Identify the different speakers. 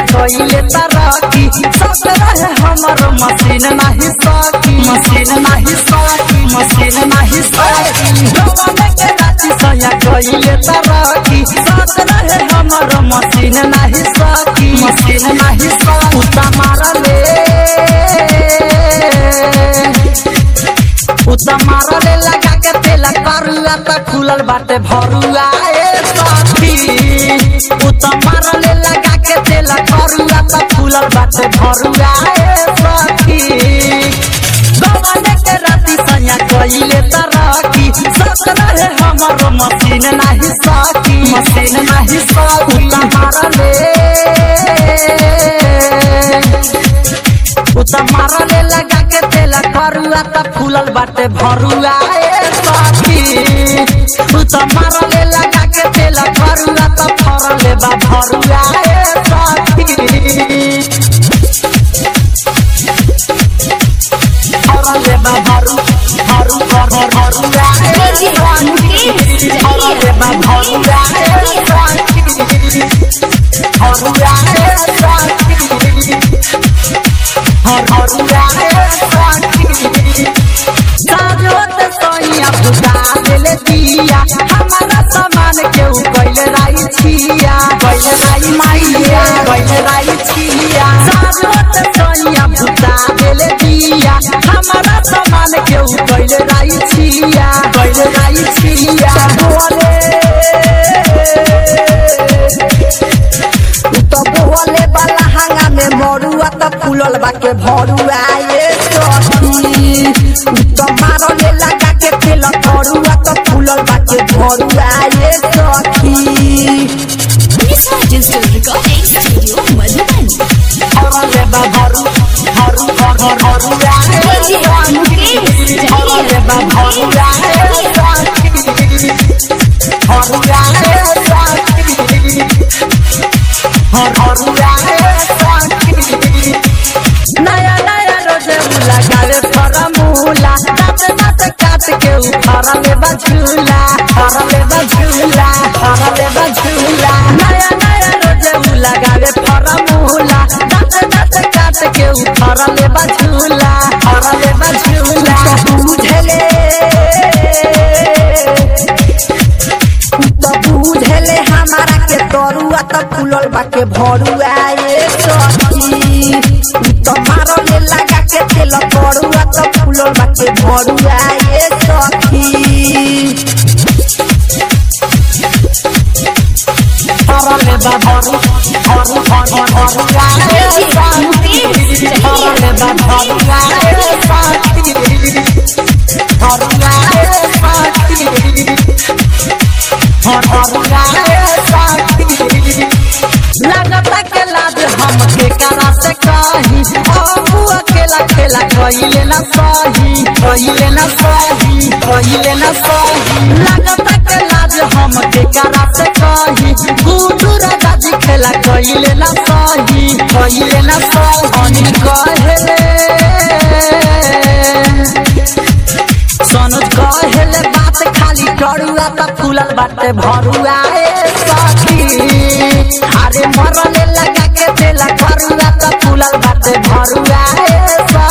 Speaker 1: कइले तरक्की सब रहे हमर मशीन नाही सकी मशीन नाही सकी मशीन नाही सकी जवाने के राती सया कइले तरक्की सब रहे हमर मशीन नाही सकी मशीन नाही सकी उता मारले उता मारले लगा के तेल करुआ त खुलल बाटे भरुआ ए सखी उता मारले लगा के तेल करुआ त खुलल बाटे भरुआ ए सखी गवाने के राती सैया कइले तरक्की सत रहे हमर मशीन नाही सकी मशीन नाही सकी उता मारले उता मारले लगा के तेल करुआ त फूलल बाटे भरुआ ए सखी उता मारले लगा के तेल करुआ त फरले बा भरुआ ए सखी फरले बा भरु भरु भरु भरुआ ए सखी फरले बा भरुआ ए सखी भरुआ ए सखी हरुआ ए सखी साजोत सोइया बुझा देले दिया हमारा सामान केहू कइले राई छिया कइले राई माइया कइले राई छिया साजोत सोइया बुझा देले दिया हमारा सामान केहू कइले राई छिया कइले राई छिया बोले तो बोले वाला हांगा में मरुआ त फूलल बाके भरुआ ये सखी तो मारले लगा के तेल करुआ त फूलल बाके भरुआ ये सखी
Speaker 2: Lisa Digital Recording Studio, Madhuban.
Speaker 1: हरले बा भरु भरु भरु भरुआ ये सखी हरले बा भरुआ ये सखी भरुआ ये सखी हरुआ ये सखी नया नया रोजे लगावे फरमूला दांत दांत काट के उफरले बझूला फरले बझूला फरले बझूला नया नया रोजे लगावे फरमूला दांत दांत काट के उफरले बझूला फरले बझूला बुझले त बुझले हमारा के तरुआ त फूलल बाके भरुआ ये सखी त मारले लगा के तेल करुआ त फूलल बाके भरुआ ये सखी हरले बा भरु भरु भरु भरुआ ये सखी हरले बा भरुआ ये सखी भरुआ ये सखी हरुआ ये सखी लगता के लाज हमके करा से कही अबू अकेला खेला कइले ना सही कइले ना सही कइले ना सही लगता के लाज हमके करा से कही गुडू राजा जी खेला कइले ना सही कइले ना सही अनिल कहेले सनोज कहेले बात खाली डरुआ त फूलल बाटे भरुआ ए सखी अरे मरले लगा के देला करुआ त फूलल बाटे भरुआ